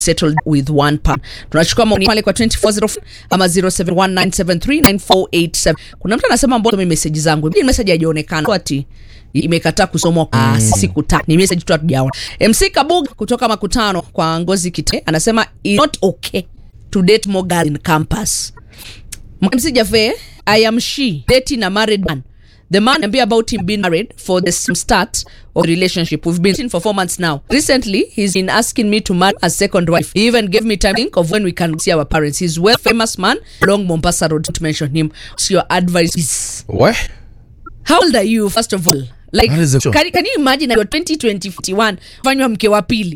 settled with one pound. Tunachukua maoni pale kwa 2404 ama 0719739487. Kuna mtu anasema mbona mimi message zangu hii message haijaonekana ati imekataa kusomwa kwa mm. siku tatu. Ni message tu hatujaona. MC Kabug kutoka Makutano kwa Ngozi Kite anasema it's not okay to date more girls in campus. MC Jafe, I am she dating a married man. The man ambia about him being married for the same start of the relationship. We've been dating for four months now. Recently, he's been asking me to marry a second wife. He even gave me time to think of when we can see our parents. He's well famous man along Mombasa Road. To mention him, so your advice is What? how old are you first of all? Like, That is a- can, can you imagine you're 2021 fanywa mke wa pili?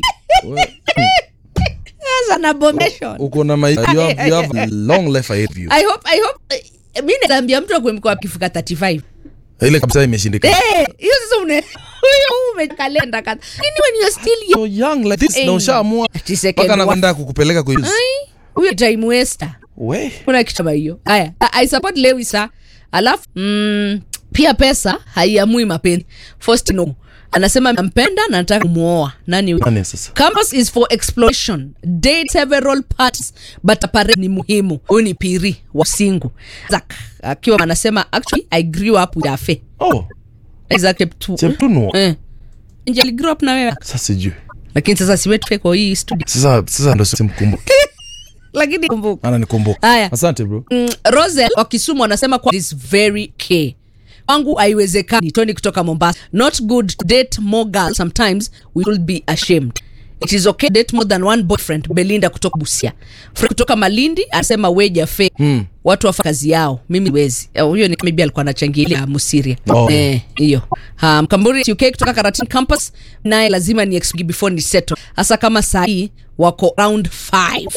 That's an abomination. Uko na ma- you have, you have a long life ahead of you. I hope, I hope, eh, mi naambia mtu akwe mke wa akifika 35 Ile kabisa imeshindikana. Eh, hiyo sasa une huyo umekalenda kata. Lakini when you're still young, So young like this Eh. na ushaamua ati second mpaka wife. anakwenda kukupeleka kwa Ai, huyo time waster. We. Kuna kitu kama hiyo. Haya, I I support Lewis sa. Alafu mm, pia pesa haiamui mapenzi. First no. Anasema nampenda na nataka kumuoa. Nani huyo? Nani sasa? Campus is for exploration. Date several parties but apparently ni muhimu. Huyu ni piri wa singu. Zak akiwa anasema actually I grew up with Afe. Oh, Exactly. tu- Cheptuno. Eh. Nje ali grow up na wewe. Sasa sijui. Lakini sasa siwe tufe kwa hii studio. Sasa sasa ndo simkumbuki. Lakini kumbuka. Ana nikumbuka. Haya. Asante bro. Mm, Rosel wa Kisumu anasema kwa is very key. Wangu haiwezekani. Tony kutoka Mombasa. Not good to date more girls. Sometimes we will be ashamed. It is okay to date more than one boyfriend. Belinda kutoka Busia. Fred kutoka Malindi anasema weja fe. Mm. Watu wafa kazi yao. Mimi wezi. Eh, Huyo ni maybe alikuwa anachangilia Musiria. Oh. Eh, hiyo. Ha, Mkamburi UK kutoka Karatin campus naye lazima ni explain before ni settle. Hasa kama saa hii wako round 5.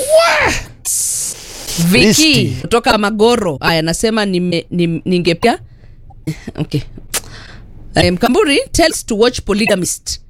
Viki Risky. kutoka Magoro aya nasema nime- nim- ningepia okay. Eh, Mkamburi tells to watch Polygamist